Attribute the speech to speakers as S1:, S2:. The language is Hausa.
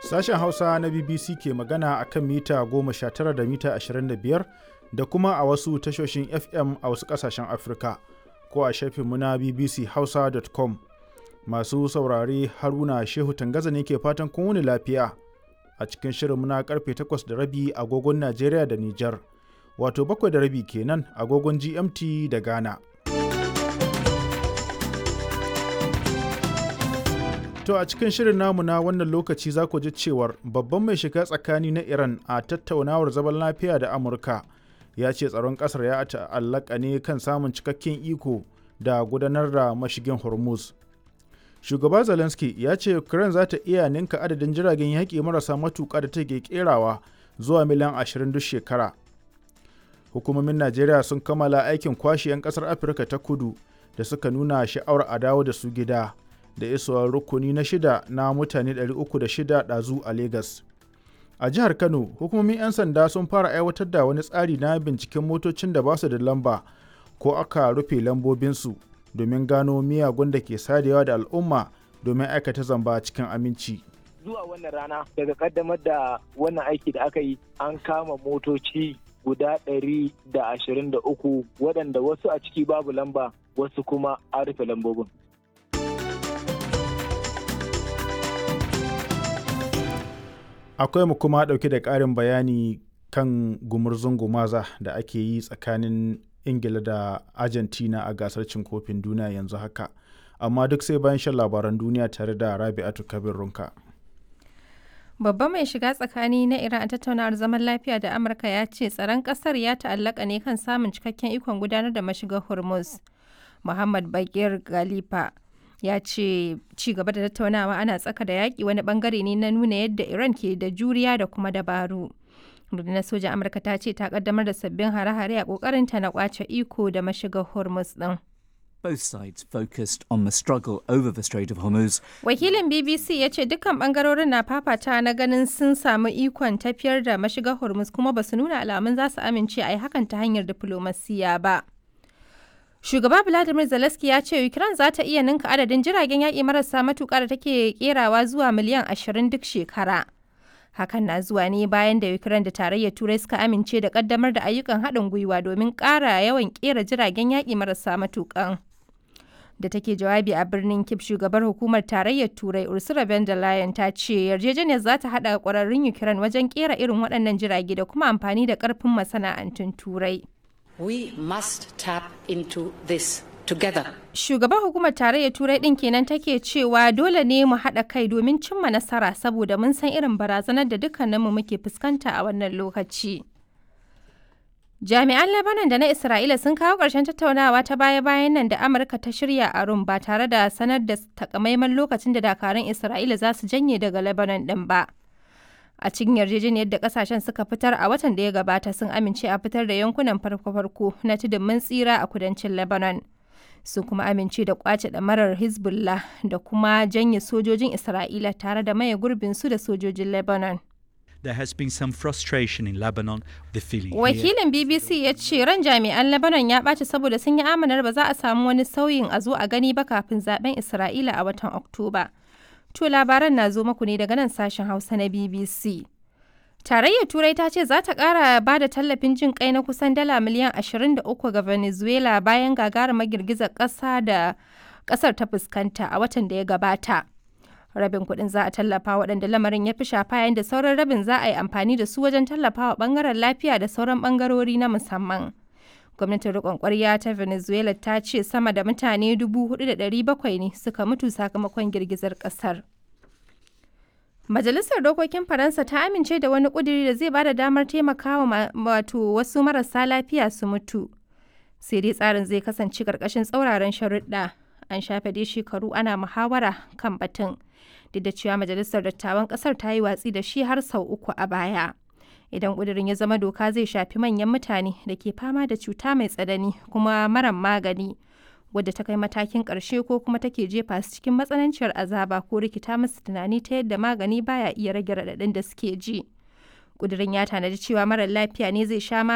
S1: Sashen Hausa na BBC ke magana a kan mita 19 da mita 25 da kuma a wasu tashoshin FM a wasu ƙasashen Afirka ko a shafinmu na bbchausa.com. Masu saurare Haruna Shehu Tangaza ne ke fatan kun wuni lafiya a cikin shirinmu na karfe 8 da rabi agogon Najeriya da Nijar, wato bakwai da rabi kenan agogon GMT da Ghana. To a cikin shirin namu na wannan lokaci za ku ji cewar babban mai shiga tsakani na Iran a tattaunawar zaman lafiya da Amurka ya ce tsaron ƙasar ya ta'allaka ne kan samun cikakken iko da gudanar da mashigin Hormuz. Shugaba Zelensky ya ce Ukraine za ta iya ninka adadin jiragen yaƙi marasa matuƙa da take kerawa zuwa miliyan 20 duk shekara. Hukumomin Najeriya sun kammala aikin kwashe 'yan ƙasar Afirka ta kudu da suka nuna sha'awar a dawo da su gida. da isowar rukuni na shida na mutane 306 ɗazu a Legas. A jihar Kano, hukumomin 'yan sanda sun fara aiwatar da wani tsari na binciken motocin da ba su da lamba ko aka rufe lambobinsu domin gano miyagun da ke sadewa da al'umma domin aikata zamba cikin aminci.
S2: Zuwa wannan rana daga kaddamar da wannan aiki da aka yi an kama motoci guda ɗari da ashirin da uku waɗanda wasu a ciki babu lamba wasu kuma an rufe lambobin.
S1: akwai mu kuma ɗauke da ƙarin bayani kan gumurzun gumaza da ake yi tsakanin ingila da argentina a gasar cin kofin duniya yanzu haka amma duk sai bayan shan labaran duniya tare da rabi'atu kabir runka
S3: babban mai shiga tsakani na iran a tattaunawar zaman lafiya da amurka ya ce tsaron kasar ya ta'allaka ne kan samun cikakken ikon gudanar da mashigar hormuz muhammad bakir galifa ya ce ci gaba da tattaunawa ana tsaka da yaƙi wani bangare ne na nuna yadda iran ke da juriya da kuma dabaru rundunar sojan amurka ta ce ta kaddamar da sabbin hare-hare a kokarinta na kwace iko da mashigar hormuz din
S4: Both sides focused on the struggle over the Strait of Hormuz.
S3: Wakilin BBC ya ce dukkan bangarorin na fafata na ganin sun samu ikon tafiyar da mashigar Hormuz kuma ba su nuna alamun za su amince a yi hakan ta hanyar diflomasiya ba. Shugaba Vladimir Zelensky ya ce Ukraine za ta iya ninka adadin jiragen yaƙi marasa matuƙa da take kerawa zuwa miliyan 20 duk shekara. Hakan na zuwa ne bayan da Ukraine da tarayyar Turai suka amince da ƙaddamar da ayyukan haɗin gwiwa domin ƙara yawan ƙera jiragen yaƙi marasa matuƙan. Da take jawabi a birnin Kip shugabar hukumar tarayyar Turai Ursula von der Leyen ta ce yarjejeniyar za ta haɗa ƙwararrun Ukraine wajen ƙera irin waɗannan jirage da kuma amfani da ƙarfin masana'antun Turai.
S5: We must tap into this together.
S3: Shugaban hukumar tarayyar Turai ɗin kenan take cewa dole ne mu haɗa kai domin cimma nasara saboda mun san irin barazanar da dukkaninmu muke fuskanta a wannan lokaci. Jami'an Lebanon da na Isra'ila sun kawo ƙarshen tattaunawa ta baya-bayan nan da Amurka ta shirya a Rum ba tare da sanar da takamaiman lokacin da dakarun Isra'ila za su janye daga Lebanon ɗin ba. a cikin yarjejeniyar da kasashen suka fitar a watan da ya gabata sun amince a fitar da yankunan farko-farko na tudun mun tsira a kudancin lebanon sun kuma amince da kwace ɗamarar hezbollah da kuma janye sojojin isra'ila tare da maye gurbin su da sojojin lebanon
S6: There has been some frustration in Lebanon, the feeling.
S3: Wakilin BBC ya ce ran jami'an Lebanon ya ɓaci saboda sun yi amanar ba za a samu wani sauyin a zo a gani ba kafin zaben Isra'ila a watan Oktoba. To labaran na zo maku ne daga nan sashen Hausa na BBC. Tarayyar Turai ta ce za ta ƙara ba da tallafin jin kai na kusan dala miliyan 23 ga Venezuela bayan gagarumar girgizar ƙasa da ƙasar ta fuskanta a watan da ya gabata. Rabin kuɗin za a tallafa waɗanda lamarin ya fi shafa yayin da sauran rabin za a yi amfani da su wajen tallafawa ɓangaren lafiya da sauran ɓangarori na musamman. gwamnatin rikon kwarya ta venezuela ta ce sama da mutane 4,700 ne suka mutu sakamakon girgizar kasar majalisar dokokin faransa ta amince da wani kuduri da zai bada damar taimakawa wato wasu marasa lafiya su mutu sai dai tsarin zai kasance karkashin tsauraran sharuɗa an shafe dai shekaru ana muhawara kan batun duk da cewa majalisar dattawan kasar ta yi watsi da shi har sau uku a baya idan ƙudurin ya zama doka zai shafi manyan mutane da ke fama da cuta mai tsanani kuma maran magani wadda ta kai matakin ƙarshe ko kuma take jefa su cikin matsananciyar azaba ko rikita musu tunani ta yadda magani baya iya rage raɗaɗin da suke ji ƙudurin ya tanadi cewa marar lafiya ne zai sha